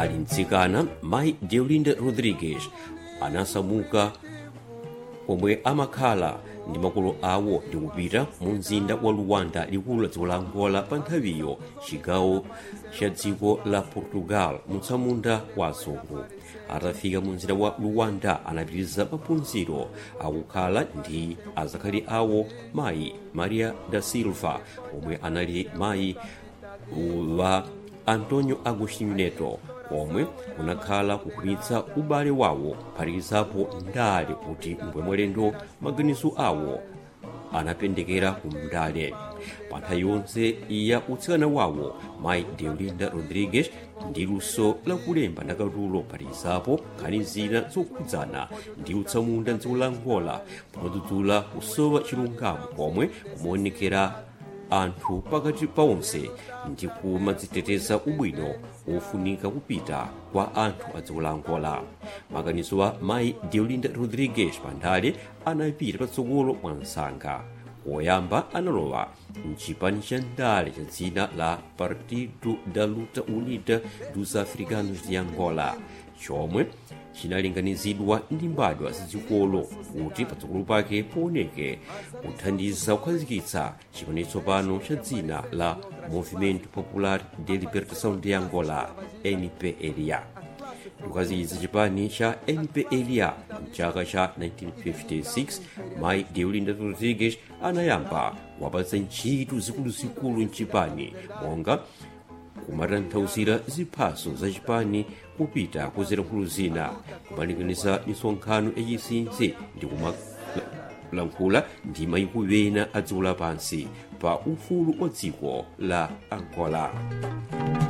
ali mtsikana mayi deolinda rodrigues anasamuka omwe amakhala ndi makolo awo ndi kupita mu mzinda wa luwanda likulu la dziko la angola pa nthawiyo chigawo cha dziko la portugal mutsamunda wa azungu atafika mu mzinda wa luwanda anapitiriza maphunziro akukhala ndi azakhali awo mayi maria da silva omwe anali mayi wa antonio agostinho neto omwe unakhala kukhwimitsa ubale wawo phatikizapo ndale kuti mbwemwelendo maganizo awo anapendekera ku mndale pa nthawi yonse ya utsikana wawo mayi deolinda rodrigues ndi luso lakulemba ndakatulo phatikizapo nkhani zina zokhudzana ndi utsamunda mdziko la angola pomadzudzula kusowa chilungamo komwe kumaonekera anthu pakati pa onse ndi kumadziteteza ubwino ofunika kupita kwa anthu a dziko la angola maganizo a mayi deolinda rodrigues pandale anapita patsogolo mwa msanga woyamba analowa mchipani cha ndale cha dzina la partido da luta unida dos africanos de angola chomwe chinalinganizidwa ndi mbadwa zazikolo kuti patsogolo pake pooneke kuthandiza kukhazikitsa chipani tsopano cha dzina la movimento popular de libertação de angola mpla kukhazikitsa chipani cha mpla mchaka cha 1956 mayi deolinda rodrigues anayamba wapatsa ntchito zikuluzikulu mchipani monga kumatanthauzira ziphaso za chipani kupita kuzilankhulo zina kumalinganiza misonkhano yachinsinsi ndi kumalankhula ndi mayiko ena a dziko lapansi pa ufulu wa dziko la angola